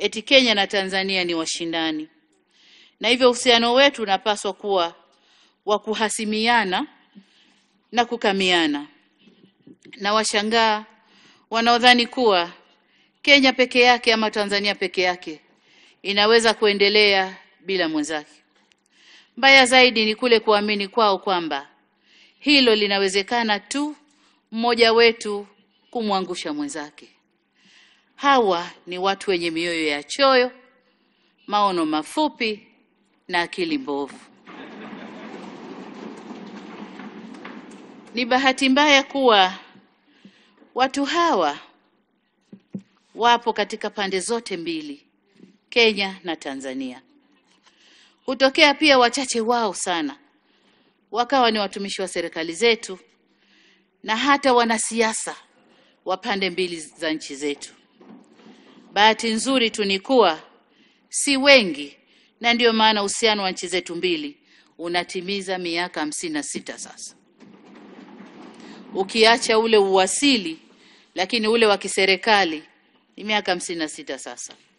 eti Kenya na Tanzania ni washindani, na hivyo uhusiano wetu unapaswa kuwa wa kuhasimiana na kukamiana. Na washangaa wanaodhani kuwa Kenya peke yake ama Tanzania peke yake inaweza kuendelea bila mwenzake. Mbaya zaidi ni kule kuamini kwao kwamba hilo linawezekana tu mmoja wetu kumwangusha mwenzake. Hawa ni watu wenye mioyo ya choyo, maono mafupi na akili mbovu. Ni bahati mbaya kuwa watu hawa wapo katika pande zote mbili, Kenya na Tanzania. Hutokea pia wachache wao sana wakawa ni watumishi wa serikali zetu na hata wanasiasa wa pande mbili za nchi zetu. Bahati nzuri tu ni kuwa si wengi, na ndiyo maana uhusiano wa nchi zetu mbili unatimiza miaka hamsini na sita sasa, ukiacha ule uwasili, lakini ule wa kiserikali ni miaka hamsini na sita sasa.